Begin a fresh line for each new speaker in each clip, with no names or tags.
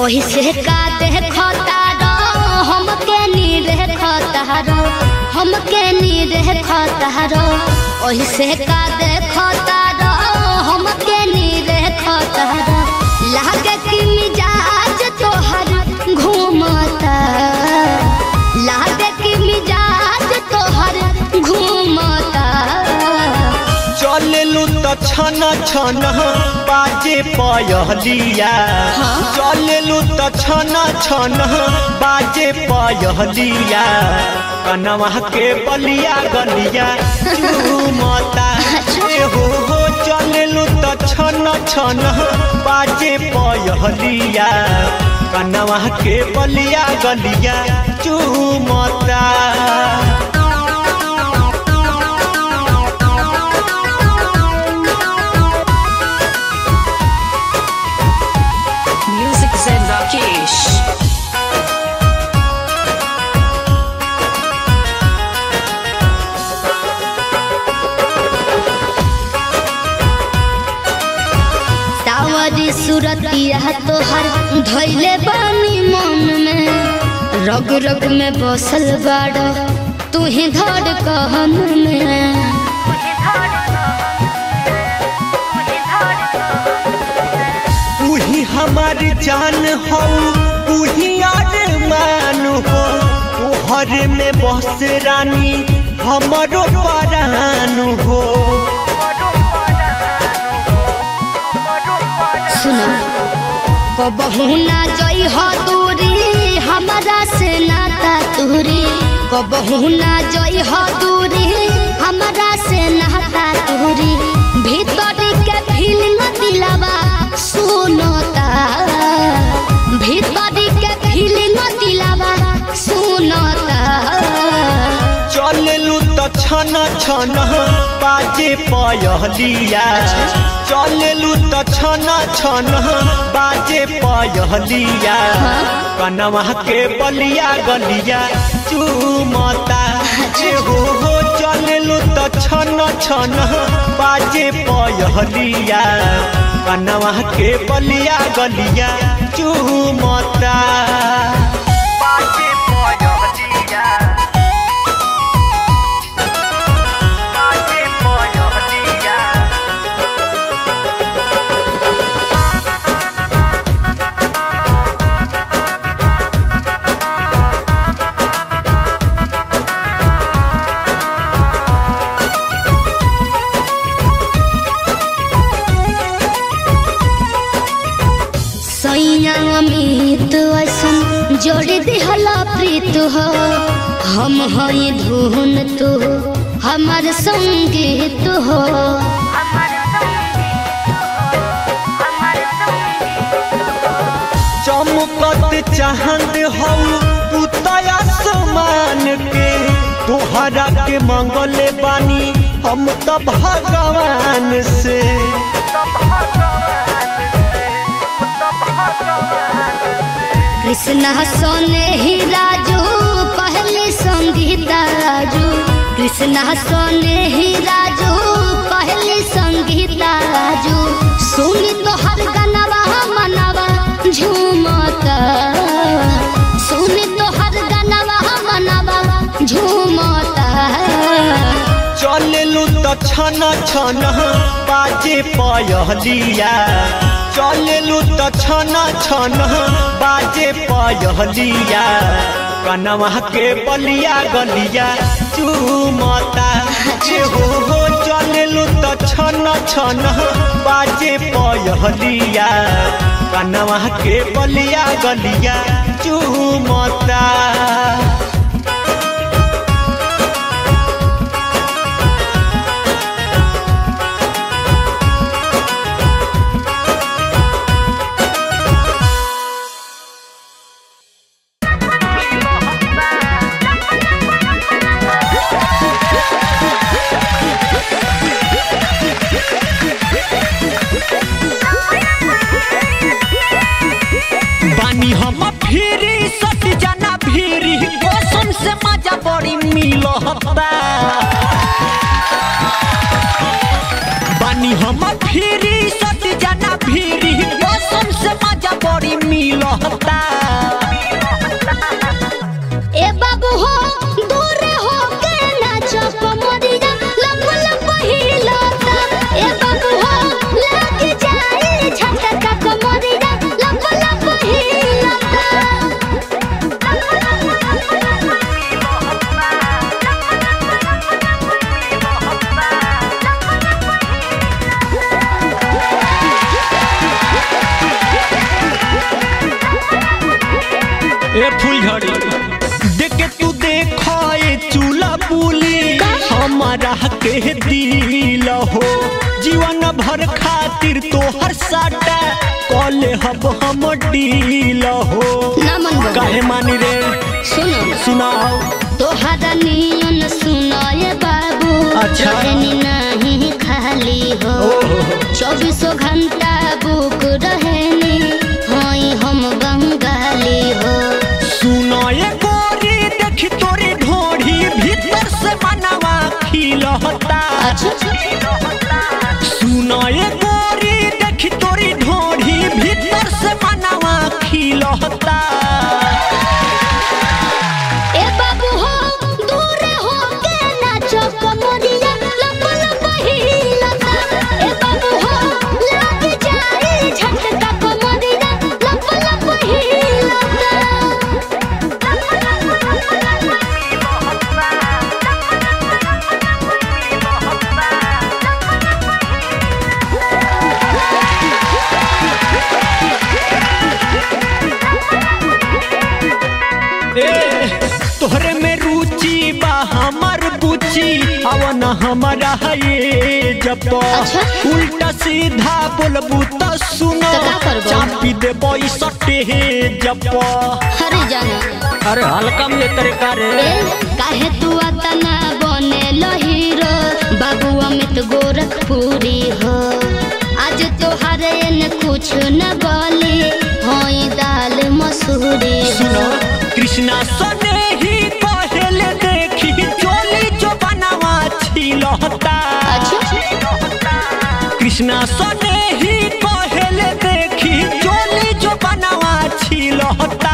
ओही से का देखता रो हमके नी देखता रो हमके नी देखता रो ओही से का देखता रो हमके नी देखता रो लागे कि मिजाज तोहर घूमता लागे कि मिजाज तोहर घूमता
चलेलू त छन छन बाजे पयहलिया
हाँ।
चलेलू त छन छन बाजे पयहलिया कनवा के बलिया गलिया चूमता ए हो हो चलेलू त छन छन बाजे पयहलिया कनवा के बलिया गलिया चूमता
Music Zen Rakesh.
सावरी सूरतिया तोहर धैले बानी मन में रग रग में बसल बाड़ तू ही धड़ कहन में
उही हमार जान हो उही अरमान हो तोहर में बस रानी हमरो परान हो
सुनो कबहू ना जई हो दूरी हमारा से नाता तूरी कबहू ना जई हो दूरी हमारा से नाता तूरी भीतर के फीलिंग दिलावा सुनता भीतर के फीलिंग दिलावा सुनता
चलेलू त छन छन बाजे पयहलिया चलेलू त छन छन बाजे पयहलिया कनवा के बलिया गलिया चूमता ए हो हो चलेलू त छन छन बाजे पयहलिया कनवा के बलिया गलिया चूमता बाजे पयहलिया बाजे पयहलिया
सैया अमित ऐसन जोड़ी दिहला प्रीत हो हम हई धुन तू हमार संगीत हो
चमकत चाहत हौ तू तया समान के तोहरा के मंगले बानी हम त भगवान से
कृष्णा सोने ही राजू पहले संगीता राजू कृष्णा सोने ही राजू पहले संगीता राजू सुनी तो हर गनवा मनवा झूमता सुनी तो हर गनवा मनवा झूमता
चलेलू त छन छन बाजे पयहलिया चलेलू त छन छन बाजे पयहलिया कनवा के बलिया गलिया चूमता ए हो हो चलेलू त छन छन बाजे पयहलिया कनवा के बलिया गलिया चूमता
बानी हम फिरी सट जाना फिरी कसम से मजा बड़ी मिलता बानी हम फिरी सट जाना फिरी कसम से मजा बड़ी मिलता
फुलझड़ी देखे तू देखो ये चूल्हा पुली हमारा के दिल हो जीवन भर खातिर तोहर साटा कॉले हब हम डील हो
ना मन बा।
काहे मानी रे
सुनो
सुनाओ
तोहरा नियन सुनाए बाबू
अच्छा।
रहनी नहीं खाली हो
ओहो।
चौबीसों घंटा बुक रहनी हई हम बंगाली हो
सुनो ये गोरी देखी तोरी ढोढ़ी भीतर से मनवा खिलहता सुनो ये गोरी देखी तोरी ढोढ़ी भीतर से मनवा खिलहता
ए बाबू हो दूर हो के नाचो कमरिया लप लप हिलता ए बाबू हो लग जाए झटका कमरिया लप लप
ए तोहरे में रुचि बा हमर बुची अवन हमारा ये जब
अच्छा।
उल्टा सीधा बोलबू त सुनो
तो का करबो?
चापी देबो ई सटे जब
हरे जाना
अरे हल्का में तरीका रे
ए काहे तू अतना बने हीरो बाबू अमित गोरखपुरी हो आज तोहरे न कुछ न बोली होई दाल मसूरी
सुनो
हो
कृष्णा सने ही पहले देखी चोली जो बनवा छिलहता कृष्णा सने ही पहले देखी चोली जो बनवा छिलहता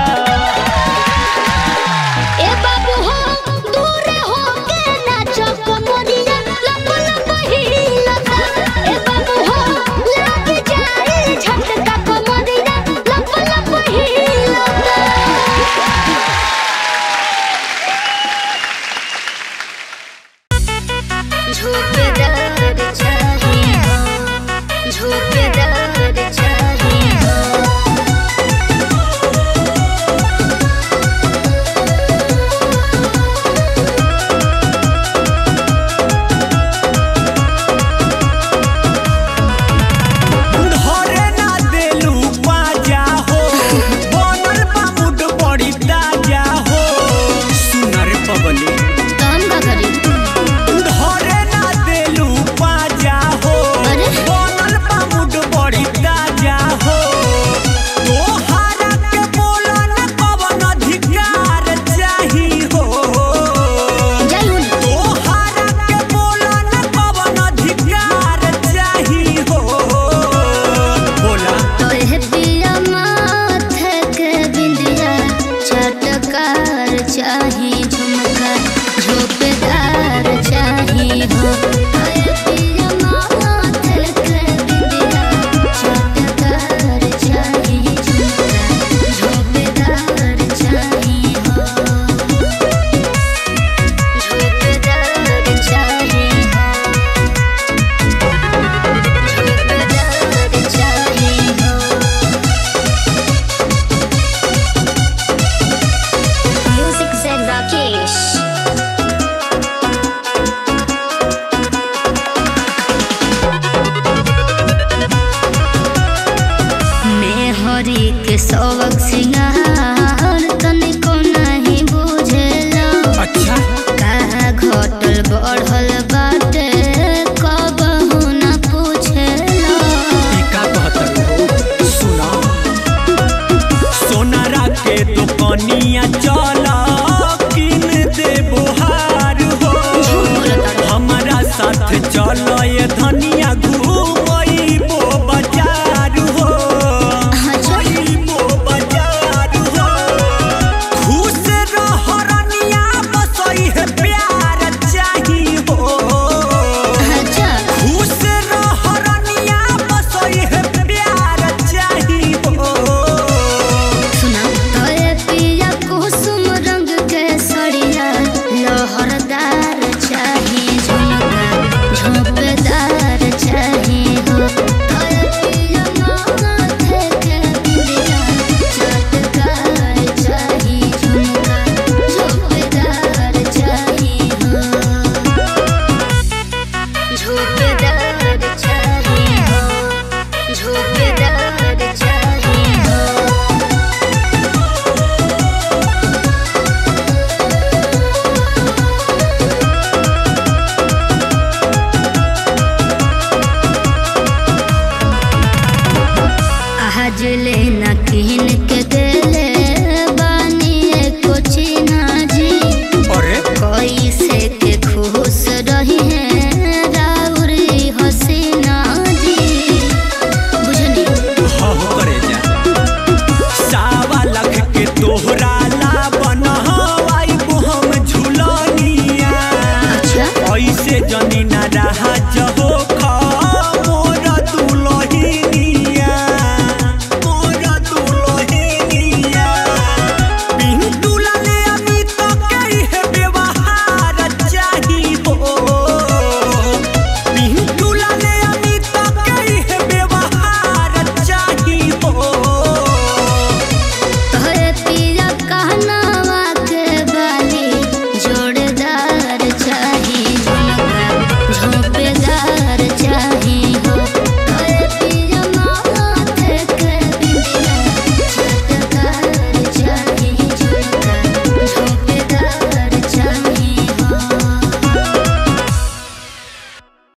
ए बाबू हो दूर हो के नाचो कमरिया लप लप हिलता ए बाबू हो लग जाए झटका कमरिया लप लप हिलता झोकेदार चाहिए हो झोकेदार चाहिए हो
धरे ना देलू बाजा हो बनल बा मुड बड़ी ताजा हो सुनर पबली
काम का करी
धरे ना देलू बाजा हो
अरे?
बनल बा मुड बड़ी ताजा हो तोहारा के बोलन कवन अधिकार चाही हो
जय हो ना
तोहारा के बोलन कवन अधिकार चाही हो बोला
तोहे पिया माथे के बिंदिया चटकार चाही झुमका झोपेदार चाही हो तोहे पिया माथे के बिंदिया चटकार चाही झुमका झोपेदार चाही हो झोपेदार चाही हो झोपेदार चाही हो Music said Rakesh. मेहरी के सबक सिंगार तनिको नहीं बुझेला
अच्छा
का घटल बढ़ल बाटे कबहू न पूछेला
का कहतर हो सुना सोनारा के दुकनिया चला